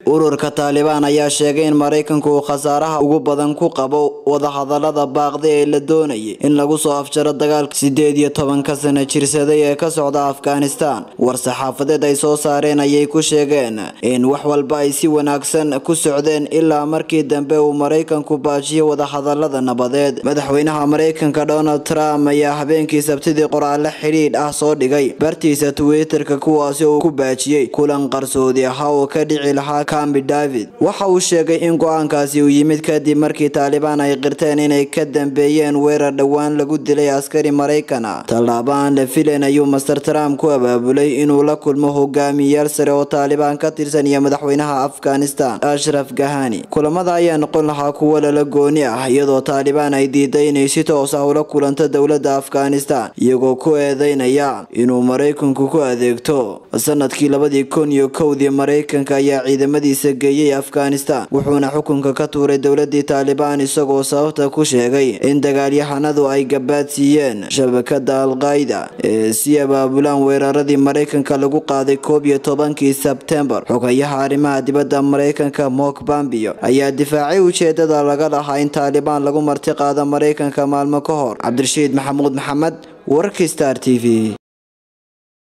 ururka taalibaan ayaa sheegay in maraykanku uu khasaaraha ugu badan ku qabo wadahadalada baaqda ee la doonayay in lagu soo afjaro dagaalka sideed iyo tobanka sano jirsaday ee ka socda afghanistan war-saxaafadeed ay soo saareen ayay ku sheegeen in wax walba ay si wanaagsan ku socdeen ilaa markii dambe uu maraykanku baajiyay wadahadalada nabadeed madaxweynaha maraykanka donald trump ayaa habeenkii sabtidii qoraale xidhiidh ah soo dhigay bartiisa twitterka kuwaasi uu ku baajiyey kulan qarsoodi ahaa oo ka dhici lahaa cambi david waxa uu sheegay in go-aankaasi uu yimid kadib markii taalibaan ay qirteen inay ka dambeeyeen weerar dhowaan lagu dilay askari maraykan ah tallaabo aan la filayn ayuu master trump ku abaabulay inuu la kulmo hogaamiyayaal sare oo taalibaan ka tirsan iyo madaxweynaha afghanistan ashraf gahani kulamada ayaa noqon lahaa kuwo lala gooni ah iyadoo taalibaan ay diiday inay si toos ah ula kulanto dowladda afghanistan iyagoo ku eedeynaya inuu maraykanku ku adeegto sanadkii labadii kun iyo kowdii maraykanka ayaa ciidamadiisa geeyey afghanistan wuxuuna xukunka ka tuuray dowladii taalibaan isagoo sababta ku sheegay in dagaalyahanadu ay gabaad siiyeen shabakada alqaida ee si abaabulaan weeraradii maraykanka lagu qaaday koob iyo tobankii sebtembar xogayaha arrimaha dibadda maraykanka mok bambio ayaa difaacay ujeedada laga lahaa in taalibaan lagu marti qaado maraykanka maalmo ka hor cabdirashiid maxamuud maxamed wararkii star t v